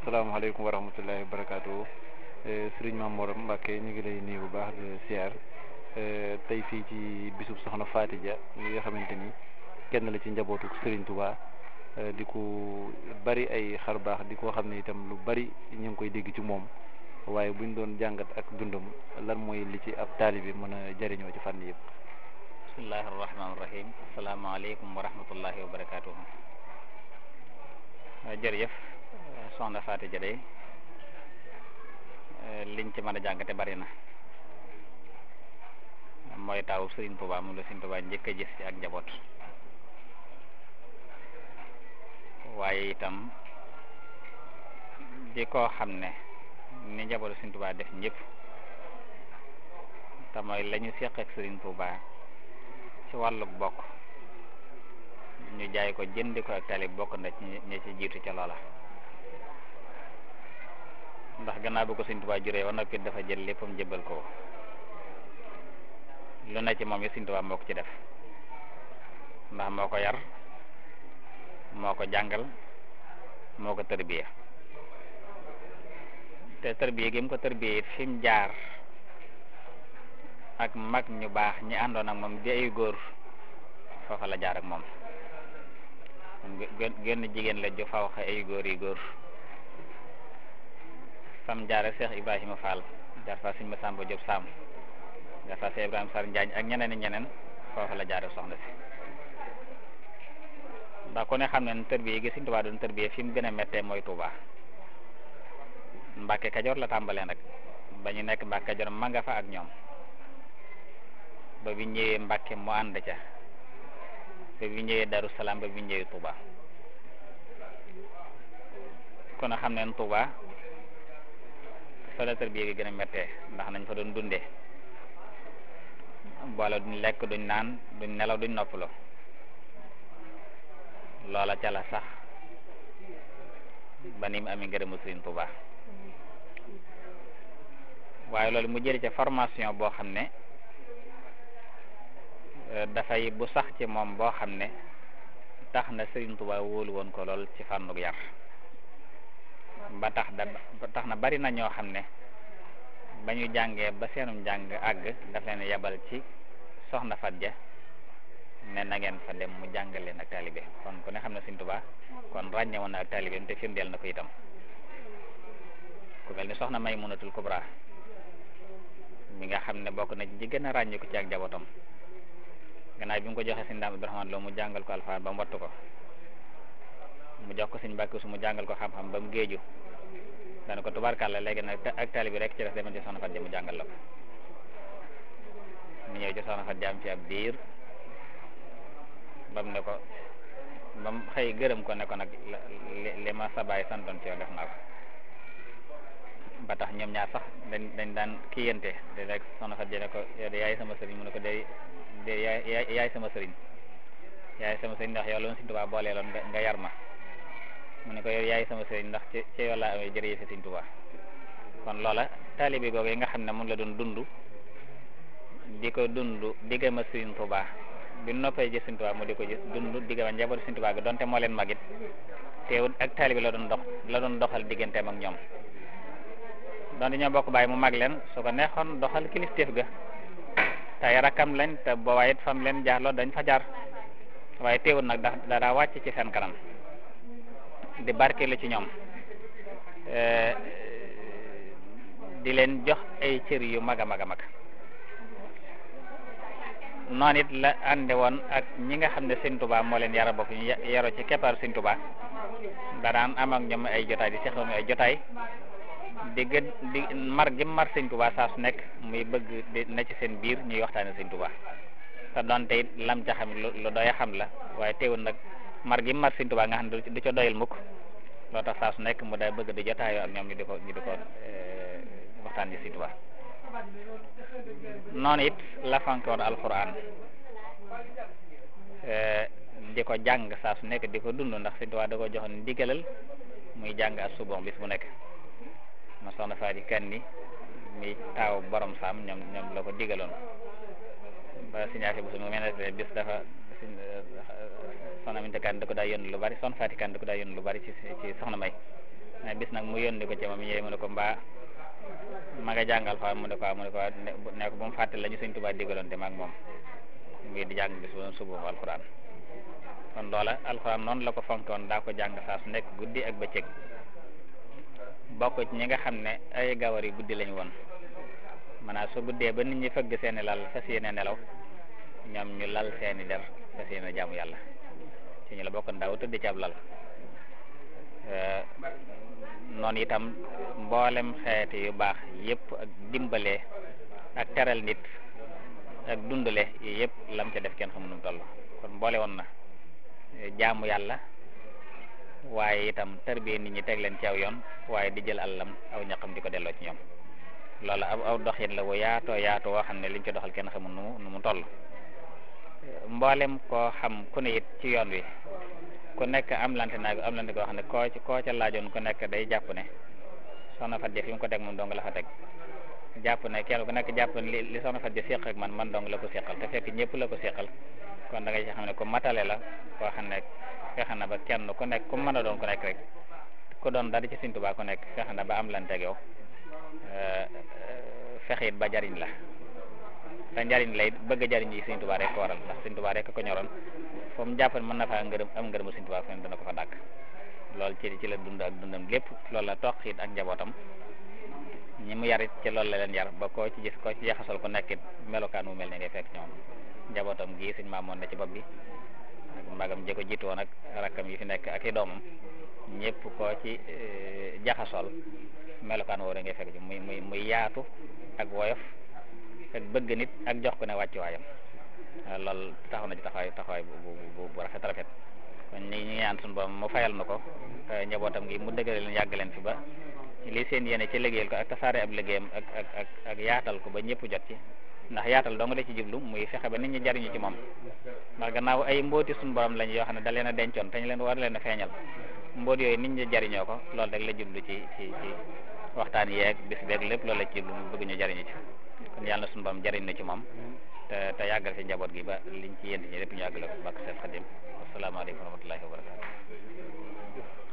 asalaamaaleykum wa rahmatullahi wa barakaatu sëriñ Mamour Mbacke ñu ngi lay nuyu bu baax di siyaar tey fii ci bisub soxna Faty Dia mi nga xamante ni kenn la ci njabootu sëriñ Touba di ko bari ay xar baax di ko xam ne itam lu bari ñu ngi koy dégg ci moom waaye buñ doon jàngat ak dundam lan mooy li ci ab taalibi mën a jëriñoo ci fànn yëpp. bismillahi rahmaani rahim asalaamaaleykum wa rahmatullahi wa barakaatu. jërëjëf soxna Faty Dia day liñ ci mën a jàngate bari na mooy taawu Sëriñ Tuubaa moom la Sëriñ Tuubaa njëkk a gis ci ak njaboot waaye itam di koo xam ne ni njabootu Sëriñ Tuubaa def ñëpp te mooy la ñu seq ak Sëriñ Tuubaa ci wàllu bokk ñu jaay ko jëndi ko ak talib bokk na ci ñi ci jiitu ca loola ndax gannaaw bi ko Sëriñ Tuubaa juree ba noppi dafa jël léppam jëbbal ko lu ne ci moom yi Sëriñ Tuubaa moo ko ci def ndax moo ko yar moo ko jàngal moo ko tërbiya te tërbiya gi mu ko tërbiya it fi mu jaar ak mag ñu baax ñi àndoon ak moom di ay góor foofa la jaar ak moom genn jigéen la ju faw xa ay góor yi góor fam jaare Cheikh Ibrahima Fall jaar fa Sëriñ Masamba Diop Sam jaar fa Cheikh Ibrahima Sar Njaañ ak ñeneen i ñeneen foofa la jaare soxna si ndax ku ne xam ne tërbiya gi Sëriñ Tuubaa doon tërbiya fi mu gën a méttee mooy Tuubaa Mbàkke Kajoor la tàmbalee nag ba ñu nekk Mbàkke Kajoor ma nga fa ak ñoom ba bi ñëwee Mbàkke mu ànd ca ba bi ñëwee Daru Salaam ba bi ñëwee Touba kon a xam ne Touba fa la tërbiya gi gën a méttee ndax nañ fa doon dundee boole duñ lekk duñ naan duñ nelaw duñ noppaloo loola ca la sax ba ni mu amee ngërëmu Sëriñ Touba waaye loolu mu jëri ca formation boo xam ne dafay bu sax ci moom boo xam ne tax na Sëriñ Tuubaa wóolu woon ko lool ci fànnuk yar ba tax da ba tax na bari na ñoo xam ne ba ñu jàngee ba seenum jàng àgg daf leen yebal ci soxna Faty Dia ne na ngeen fa dem mu jàngal leen ak taalibe kon ku ne xam ne Sëriñ Tuubaa kon ràññe woon na ak taalibeem te firndeel na ko itam ku mel ni soxna Maymunatul Kubra mi nga xam ne bokk na ci gën a ràññiku ci ak njabootam gannaaw bi mu ko joxee sëñ Daam Abdourahmane Lo mu jàngal ko alxuraan ba mu wattu ko mu jox ko sëñ Mbàkke su mu jàngal ko xam-xam ba mu géeju dana ko tubaarkàlla léegi nag ak taali bi rek ci des demal ci soxna Faty Dia mu jàngal la ko mu ñëw ci soxna Faty Dia am ci ab diir ba mu ne ko ba mu xëy gërëm ko ne ko nag li ma sa baay santoon ci yow def naa ko ba tax ñoom ñaar sax dañ dañ daan kiyante de rek soxna Faty Dia ne ko yow de yaay sama sëriñ mu ne ko day de yaay yaay sama sëriñ yaay sama sëriñ ndax yow loolu Sëriñ Tuubaa booleeloon nga yar ma mu ne ko yow yaay sama sëriñ ndax ci ci yow laa amee jërëjëf Sëriñ Tuubaa kon loola taalibe googu yi nga xam ne moom la doon dund di ko dund diggam ak Sëriñ Tuubaa bi noppee ji Sëriñ Tuubaa mu di ko gis dund diggam ak njaboot Sëriñ Tuubaa gi donte moo leen magit teewul ak taalibe la doon dox la doon doxal digganteem ak ñoom donte ñoo bokk bàyyi mu mag leen su ko neexoon doxal kilifteef ga tey rakkam lañ te boobaa it fam leen jaarloo dañ fa jaar waaye teewul nag da daa wàcc ci seen kanam di barkeelu ci ñoom di leen jox ay cër yu mag a mag a mag noonu it la ànde woon ak ñi nga xam ne Sëriñ Tuubaa moo leen yara bokk ñu yaro ci keppaaru Sëriñ Tuubaa da daan am ak ñoom ay jotaay di seqoon ay jotaay di gën di mar gi mar Sëriñ Tuubaa saa su nekk muy bëgg di na ci seen biir ñuy waxtaane Sëriñ Tuubaa te doonte it lam ca xam lu doy xam la waaye teewul nag mar gi mar Sëriñ Tuubaa nga xam ne du ca doyal mukk loo tax saa su nekk mu day bëgg di jotaayoo ak ñoom ñu di ko ñu di ko waxtaan ci Sëriñ Tuubaa noonu it la fanke woon alxuraan di ko jàng saa su nekk di ko dund ndax Sëriñ Tuubaa da ko joxoon ndigalal muy jàng ak subon bis bu nekk ma soxna Faty Kanni mi taaw borom saam ñoom ñoom la ko digaloon ba siñaafi bu su mu mel ne bis dafa sin soxna Aminta Kan da ko daa yónni lu bari soxna Faty Kan da ko daa yónni lu bari ci ci soxna May mais bis nag mu yónni ko ci moom ñëwee mu ne ko mbaa ma nga jàng alxuraan mu ne ko mu ne ko ne ko bu mu fàtte la ñu Sëñ Tuubaa digaloon te maag moom muy di jàng bis bu suba alxuraan kon loola alxuraan noonu la ko fonkoon daa ko jàng saa su nekk guddi ak bëccëg bokk ci ñi nga xam ne ay gawar yi guddi lañu woon maanaam su guddee ba nit ñi fëgg seeni lal fas yéene nelaw ñoom ñu lal seeni der fas yéene jaamu yàlla ci ñu la bokk ndaw tëdd ci ab lal noonu itam mboolem xeeti yu baax yépp ak dimbale ak teral nit ak dundale yi yépp lam ca def kenn xamu nu mu toll kon mboole woon na jaamu yàlla waaye itam tarbiyee nit ñi teg leen ci aw yoon waaye di jël àllam aw ñaqam di ko delloo ci ñoom loolu aw aw doxin la wu yaatoo yaatoo woo xam ne liñ ci doxal kenn xamul nu mu nu mu toll mboolem koo xam ku ne it ci yoon wi ku nekk am lante naag am lante koo xam ne koo ci koo ca laajoon ku nekk day jàpp ne soxna Fatou fi mu ko teg moom dong la fa teg jàpp ne kenn ku nekk jàpp ne li li soxna Fatou seq ak man man dong la ko seqal te fekk ñëpp la ko seqal kon da nga ci xam ne ku matale la koo xam ne fexe na ba kenn ku nekk ku mën a doon ku nekk rek ku doon dara ci Sëñ Tuubaa ku nekk fexe na ba am lante ak yow fexe it ba jariñ la te njariñ lay bëgg a jariñ yi Sëñ Tuubaa rek ko waral ndax Sëñ Tuubaa rek ko ñoroon foo mu jàpp ne mën na faa ngërëm am ngërëmu Sëñ Tuubaa fen dana ko fa dàkk loolu ci ci la dund ak dundam lépp loolu la toq it ak njabootam ñi mu yarit ci loolu la leen yar ba koo ci gis koo ci jaxasol ko nekkit melokaan mu mel ne ngay fekk ñoom njabootam gii Sëñ Maamoon ne ci bopp bi ak magam ji ko jiitu woon ak rakkam yi fi nekk ak i doomam ñëpp koo ci jaxasol melokaan woo da ngay fekk ci muy muy muy yaatu ak woyof ak bëgg nit ak jox ko ne wàccu waayam loolu taxaw na ci taxawaay taxawaay bu bu bu rafet rafet kon ñi ñi ñaan suñu borom mu fayal na ko njabootam gi mu dëgëral leen yàgg leen fi ba li seen yéene ci liggéeyal ko ak tasaare ab liggéeyam ak ak ak ak yaatal ko ba ñëpp jot ci ndax yaatal dong la ci jublu muy fexe ba nit ñi jariñu ci moom ndax gannaaw ay mbooti suñu borom lañ yoo xam ne da leen a dencoon te ñu leen war leen a feeñal mboot yooyu nit ñi jariñoo ko loolu rek la jublu ci ci ci waxtaan yeeg bis beeg lépp loolu la ci jublu mu bëgg ñu jariñu ci kon yàlla na suñu borom jariñ na ci moom te te yàggal fi njaboot gi ba liñ ci yént ñi lépp ñu yàggale ko bakk Seex Xadim asalaamaaleykum wa rahmatullahi wa barakatu